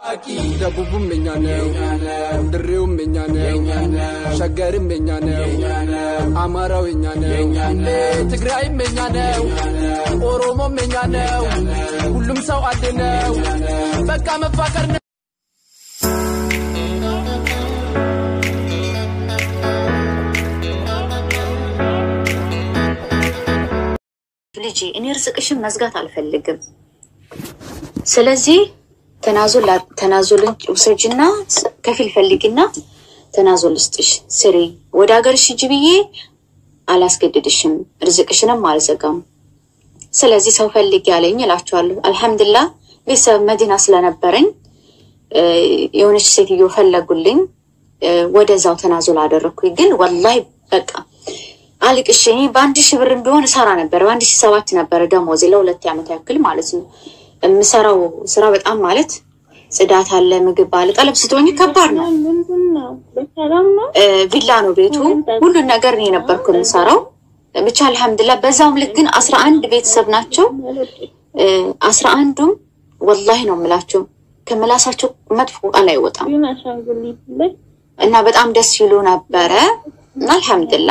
ደቡቡም የኛ ነው፣ ድሬውም የኛ ነው፣ ሸገርም የኛ ነው፣ አማራው የኛ ነው፣ ትግራይም የኛ ነው፣ ኦሮሞም የኛ ነው። ሁሉም ሰው አንድ ነው። በቃ መፋቀር ነው። ልጄ እኔ ርዝቅሽን መዝጋት አልፈልግም። ስለዚህ ተናዞል ተናዞልን ውሰጅና ከፊል ፈልጊና ተናዞል ልስጥሽ ስሪ። ወደ ሀገርሽ ሂጂ ብዬ አላስገድድሽም፣ ርዝቅሽንም አልዘጋም። ስለዚህ ሰው ፈልጊ ያለኝ እላችኋለሁ። አልሐምዱላ ቤተሰብ መዲና ስለነበረኝ የሆነች ሴትዮ ፈለጉልኝ። ወደዛው ተናዞል አደረግኩኝ። ግን ወላሂ በቃ አልቅሽ እኔ በአንድ ሺህ ብርም ቢሆን እሰራ ነበር። በአንድ ሺህ ሰባት ነበረ ደሞዜ ለሁለት ዓመት ያክል ማለት ነው። የምሰራው ስራ በጣም ማለት ጽዳት አለ፣ ምግብ አለ። ጠለብ ስትሆኝ ከባድ ነው። ቪላ ነው ቤቱ፣ ሁሉን ነገር እኔ ነበርኩ የምሰራው። ብቻ አልሐምዱላ። በዛውም ልክ ግን አስራ አንድ ቤተሰብ ናቸው። አስራ አንዱም ወላሂ ነው የምላቸው ከምላሳቸው መጥፎ ቃል አይወጣም እና በጣም ደስ ይሉ ነበረ እና አልሐምዱላ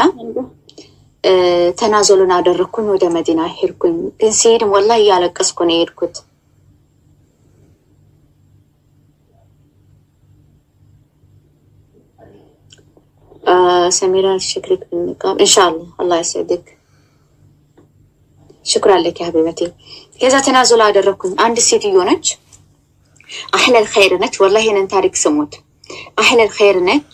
ተናዘሉን አደረግኩኝ። ወደ መዲና ሄድኩኝ። ግን ሲሄድም ወላሂ እያለቀስኩ ነው የሄድኩት። ሰሚራ ሽክሪክ ብንቃም እንሻላ አላህ ያስዕድክ። ሽኩር አለክ ሀቢበቴ። ከዛ ተናዘሉ አደረግኩኝ። አንድ ሴትዮ ነች፣ አህለል ኸይር ነች። ወላሂ ይሄንን ታሪክ ስሙት። አህለል ኸይር ነች።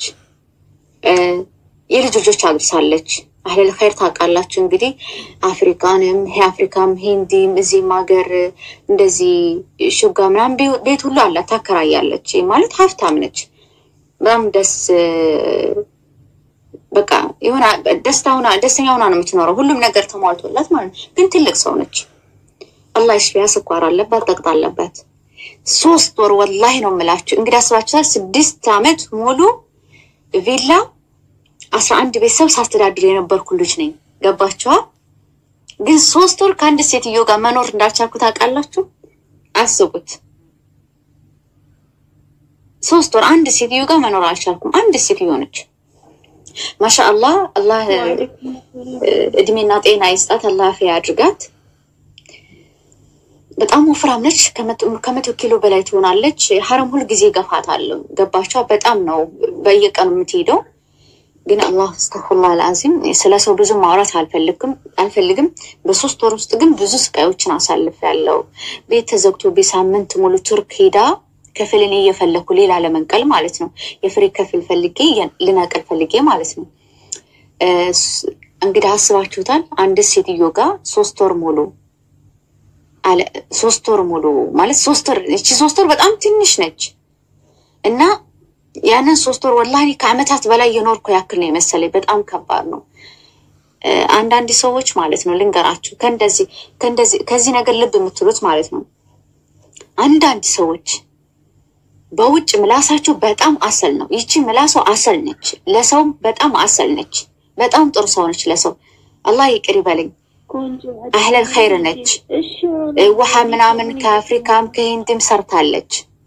የልጅ ልጆች አድርሳለች። አህለል ኸይር ታውቃላችሁ እንግዲህ አፍሪካንም አፍሪካም ሂንዲም እዚህም ሀገር እንደዚህ ሹጋ ምናምን ቤት ሁሉ አላት ታከራያለች። ማለት ሀብታም ነች። በጣም ደስ በቃ የሆነ ደስታ ሆና ደስተኛ ሆና ነው የምትኖረው። ሁሉም ነገር ተሟልቶላት ማለት ነው። ግን ትልቅ ሰው ነች። አላህ ይሽፊያ። ስኳር አለባት፣ ጠቅጥ አለባት። ሶስት ወር ወላሂ ነው የምላችሁ እንግዲህ አስባችኋል። ስድስት አመት ሙሉ ቪላ አስራ አንድ ቤተሰብ ሳስተዳድር የነበርኩ ልጅ ነኝ። ገባችኋ? ግን ሶስት ወር ከአንድ ሴትዮ ጋር መኖር እንዳልቻልኩ ታውቃላችሁ። አስቡት። ሶስት ወር አንድ ሴትዮ ጋር መኖር አልቻልኩም። አንድ ሴትዮ ነች። ማሻአላህ አላህ እድሜና ጤና ይስጣት፣ አላህ አፊያ ያድርጋት። በጣም ወፍራም ነች። ከመቶ ኪሎ በላይ ትሆናለች። ሀረም ሁል ጊዜ ገፋታለሁ። ገባችኋ? በጣም ነው በየቀኑ የምትሄደው ግን አላህ እስተግፊሩላህ አልዓዚም ስለ ሰው ብዙ ማውራት አልፈልግም አልፈልግም። በሶስት ወር ውስጥ ግን ብዙ ስቃዮችን አሳልፍ ያለው ቤት ተዘግቶ ሳምንት ሙሉ ቱርክ ሄዳ ከፍልን እየፈለኩ ሌላ ለመንቀል ማለት ነው። የፍሬ ከፍል ፈልጌ ልነቅል ፈልጌ ማለት ነው። እንግዲህ አስባችሁታል። አንድ ሴትዮ ጋር ሶስት ወር ሙሉ አለ ሶስት ወር ሙሉ ማለት ሶስት ወር እቺ ሶስት ወር በጣም ትንሽ ነች እና ያንን ሶስት ወር ወላሂ ከአመታት በላይ የኖርኩ ያክል ነው የመሰለኝ። በጣም ከባድ ነው። አንዳንድ ሰዎች ማለት ነው ልንገራችሁ፣ ከእንደዚህ ከእንደዚህ ከዚህ ነገር ልብ የምትሉት ማለት ነው። አንዳንድ ሰዎች በውጭ ምላሳቸው በጣም አሰል ነው። ይቺ ምላሷ አሰል ነች፣ ለሰውም በጣም አሰል ነች። በጣም ጥሩ ሰው ነች ለሰው። አላህ ይቅር ይበለኝ። አህለል ኸይር ነች። ውሃ ምናምን ከአፍሪካም ከሂንድም ሰርታለች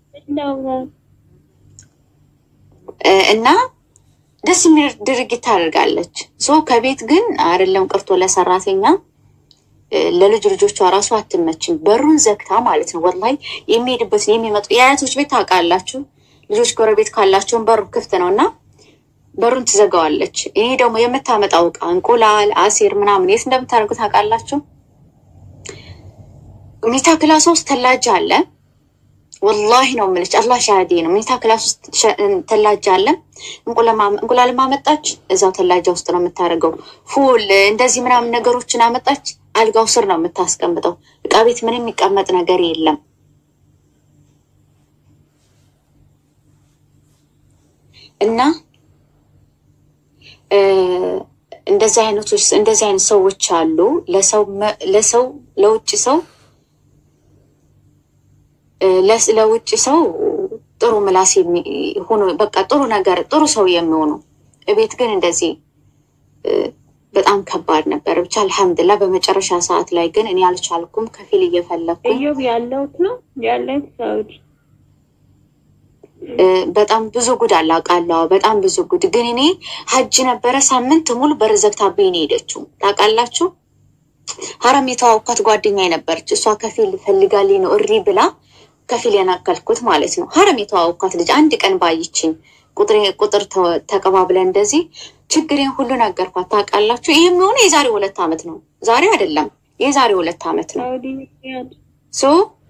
እና ደስ የሚል ድርጊት ታደርጋለች። ሶ ከቤት ግን አይደለም ቀርቶ ለሰራተኛ ለልጅ ልጆቿ ራሱ አትመችም። በሩን ዘግታ ማለት ነው። ወላሂ የሚሄድበትን የሚመጡ የአያቶች ቤት ታውቃላችሁ። ልጆች ጎረቤት ካላቸውን በሩ ክፍት ነው እና በሩን ትዘጋዋለች። ይሄ ደግሞ የምታመጣው እቃ እንቁላል፣ አሴር ምናምን የት እንደምታደርጉ ታውቃላችሁ። ሜታ ክላስ ውስጥ ተላጃ አለ ወላሂ ነው የምልሽ፣ አላህ ሻሃዴ ነው። መኝታ ክላስ ውስጥ ተላጃ አለ። እንቁላልም አመጣች እዛው ተላጃ ውስጥ ነው የምታደርገው። ፉል እንደዚህ ምናምን ነገሮችን አመጣች፣ አልጋው ስር ነው የምታስቀምጠው። እቃ ቤት ምንም የሚቀመጥ ነገር የለም። እና እንደዚህ አይነቶች እንደዚህ አይነት ሰዎች አሉ። ለሰው ለሰው ለውጭ ሰው ለውጭ ሰው ጥሩ ምላስ ሆኖ በቃ ጥሩ ነገር ጥሩ ሰው የሚሆኑ እቤት ግን እንደዚህ በጣም ከባድ ነበር። ብቻ አልሐምድላ በመጨረሻ ሰዓት ላይ ግን እኔ አልቻልኩም። ከፊል እየፈለግኩ እዮብ ያለሁት ነው ያለሁት ሳውዲ በጣም ብዙ ጉድ አላቃለሁ። በጣም ብዙ ጉድ ግን እኔ ሀጅ ነበረ ሳምንት ሙሉ በር ዘግታብኝ ነው የሄደችው። ታውቃላችሁ ሀረም የተዋወኳት ጓደኛ ነበረች። እሷ ከፊል ፈልጋልኝ ነው እሪ ብላ ከፊል የናከልኩት ማለት ነው። ሀረም የተዋወኳት ልጅ አንድ ቀን ባይችኝ ቁጥር ተቀባብለን እንደዚህ ችግሬን ሁሉ ነገርኳት። ታውቃላችሁ ይህ የሚሆነ የዛሬ ሁለት ዓመት ነው። ዛሬ አይደለም የዛሬ ሁለት ዓመት ነው። ሶ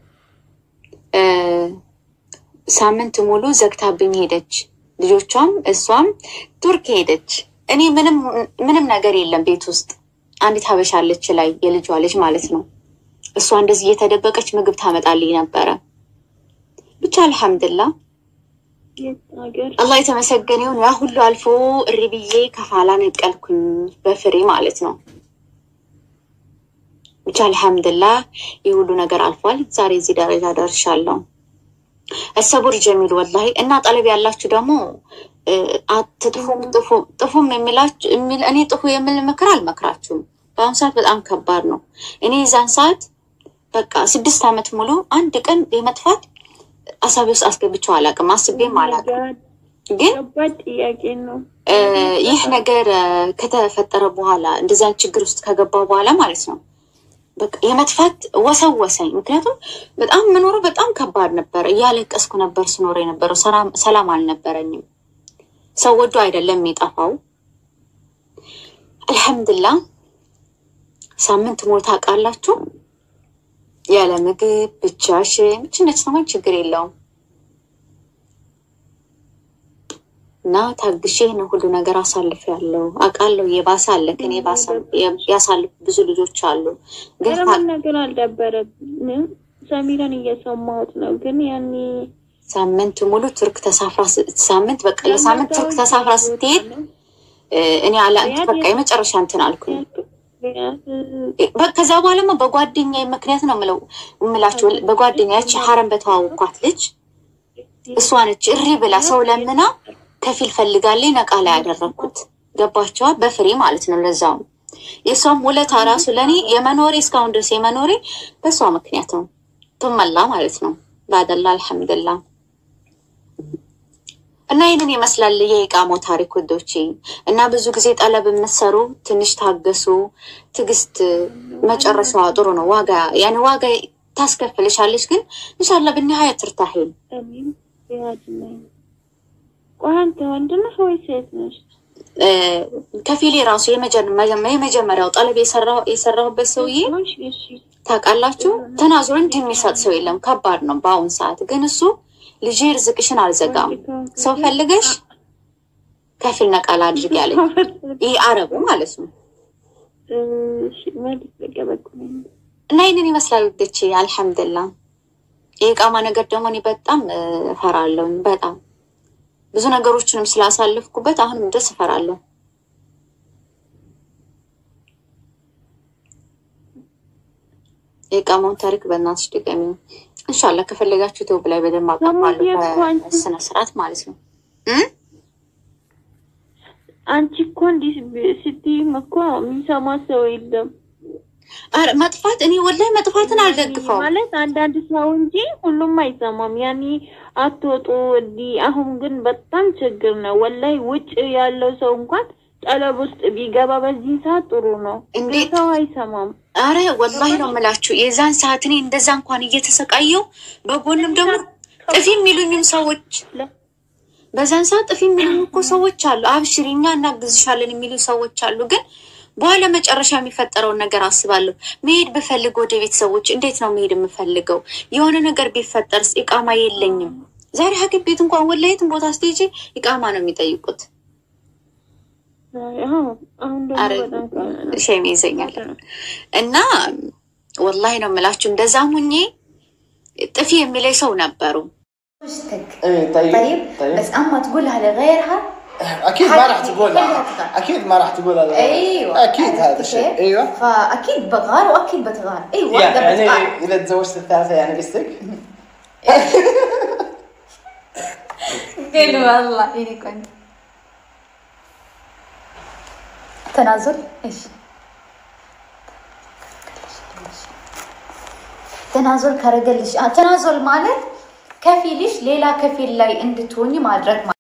ሳምንት ሙሉ ዘግታብኝ ሄደች። ልጆቿም እሷም ቱርክ ሄደች። እኔ ምንም ምንም ነገር የለም ቤት ውስጥ አንዲት ሀበሻ አለች ላይ የልጇ ልጅ ማለት ነው። እሷ እንደዚህ እየተደበቀች ምግብ ታመጣልኝ ነበረ። ብቻ አልሐምድላ አላህ የተመሰገነ ይሁን። ያ ሁሉ አልፎ እሪ ብዬ ከፋላ ነቀልኩኝ በፍሬ ማለት ነው። ብቻ አልሐምድላ ይህ ሁሉ ነገር አልፏል። ዛሬ እዚህ ደረጃ ደርሻለሁ። እሰቡር ጀሚል ወላሂ እና ጠለብ ያላችሁ ደግሞ አትጥፉም ጥፉም የሚላችሁ እኔ ጥፉ የሚል ምክር አልመክራችሁም። በአሁኑ ሰዓት በጣም ከባድ ነው። እኔ የዛን ሰዓት በቃ ስድስት ዓመት ሙሉ አንድ ቀን የመጥፋት አሳቢ ውስጥ አስገብቼው አላውቅም፣ አስቤም አላውቅም። ግን ይህ ነገር ከተፈጠረ በኋላ እንደዚያ ችግር ውስጥ ከገባ በኋላ ማለት ነው በቃ የመጥፋት ወሰወሰኝ። ምክንያቱም በጣም መኖሩ በጣም ከባድ ነበር። እያለቀስኩ ነበር ስኖር የነበረው፣ ሰላም አልነበረኝም። ሰው ወዶ አይደለም የሚጠፋው። አልሐምድላ ሳምንት ሙሉ ታውቃላችሁ፣ ያለ ምግብ ብቻሽን ብቻነት ሰማን ችግር የለውም እና ታግሼ ነው ሁሉ ነገር አሳልፍ ያለው አውቃለሁ። የባሰ አለ ግን ያሳልፍ ብዙ ልጆች አሉ። ግን ነገር አልደበረብንም። ሰሚረን እየሰማሁት ነው። ግን ያኔ ሳምንት ሙሉ ቱርክ ተሳፍራ ሳምንት በቃ ለሳምንት ቱርክ ተሳፍራ ስትሄድ እኔ አላ በቃ የመጨረሻ እንትን አልኩኝ። ከዛ በኋላማ በጓደኛ ምክንያት ነው ምለው እምላችሁ በጓደኛ ያቺ ሀረም በተዋወኳት ልጅ እሷ ነች እሪ ብላ ሰው ለምና ከፊል ፈልጋለኝ ነቃ ላይ ያደረግኩት ገባቸዋ በፍሬ ማለት ነው። ለዛውም የእሷም ውለታ ራሱ ለእኔ የመኖሬ እስካሁን ድረስ የመኖሬ በእሷ ምክንያት ነው። ትመላ ማለት ነው ባደላ አልሐምድላ እና ይህንን ይመስላል የኢቃማው ታሪክ ውዶቼ። እና ብዙ ጊዜ ጠለብ የምትሰሩ ትንሽ ታገሱ። ትዕግስት መጨረሻዋ ጥሩ ነው። ዋጋ ያኔ ዋጋ ታስከፍልሻለች፣ ግን እንሻላ ብንሀያ ትርታሄን ቆይ አንተ ወንድ ነህ ወይ ሴት ነሽ? ከፊሌ ራሱ የመጀመሪያው ጠለብ የሰራሁበት ሰውዬ ታውቃላችሁ፣ ተናዞር እንዲህ የሚሰጥ ሰው የለም። ከባድ ነው በአሁን ሰዓት። ግን እሱ ልጄ ርዝቅሽን አልዘጋም፣ ሰው ፈልገሽ ከፊል ነቃላ አድርግ ያለኝ ይህ አረቡ ማለት ነው። እና ይህንን ይመስላል ውዶቼ። አልሐምድላ የኢቃማ ነገር ደግሞ እኔ በጣም እፈራለሁ በጣም ብዙ ነገሮችንም ስላሳለፍኩበት አሁንም ድረስ እፈራለሁ። የኢቃማውን ታሪክ በእናትሽ ድገሚ። እንሻላ ከፈለጋችሁ ዩቲዩብ ላይ በደንብ አቀርባለሁ በስነ ስርዓት ማለት ነው። አንቺ እኮ እንዲህ ስትይም እኮ የሚሰማ ሰው የለም። ኧረ መጥፋት እኔ ወላሂ መጥፋትን አልደግፈውም ማለት አንዳንድ ሰው እንጂ ሁሉም አይሰማም። ያኔ አትወጡ እንዲህ። አሁን ግን በጣም ችግር ነው ወላሂ። ውጭ ያለው ሰው እንኳን ጠለብ ውስጥ ቢገባ በዚህ ሰዓት ጥሩ ነው። እንዴት ሰው አይሰማም። አረ ወላሂ ነው የምላችሁ። የዛን ሰዓት እኔ እንደዛ እንኳን እየተሰቃየው በጎንም ደግሞ ጥፊ የሚሉኝም ሰዎች በዛን ሰዓት ጥፊ የሚሉኝ እኮ ሰዎች አሉ። አብሽሪ እኛ እናግዝሻለን የሚሉ ሰዎች አሉ። ግን በኋላ መጨረሻ የሚፈጠረውን ነገር አስባለሁ። መሄድ ብፈልግ ወደ ቤተሰቦች እንዴት ነው መሄድ የምፈልገው? የሆነ ነገር ቢፈጠርስ? ኢቃማ የለኝም። ዛሬ ሐኪም ቤት እንኳን ወላሂ የትም ቦታ ስትሄጂ ኢቃማ ነው የሚጠይቁት። አሁን ደግሞ ሸሚ ይዘኛል እና ወላሂ ነው የምላችሁ። እንደዛም ሁኜ ጥፊ የሚለኝ ሰው ነበሩ። ايه طيب طيب طيب بس اما تقولها لغيرها اكيد ما راح تقولها خليها تغار. اكيد ما راح تقولها لا. ايوه اكيد عرفت هذا الشيء كيف؟ ايوه فاكيد بغار واكيد بتغار اي واحده يعني بتغار اذا تزوجت الثالثه يعني قصدك؟ قل والله اني كنت تنازل ايش ተናዞል ካረገልሽ አ- ተናዞል ማለት ከፊልሽ ሌላ ከፊል ላይ እንድትሆኝ ማድረግ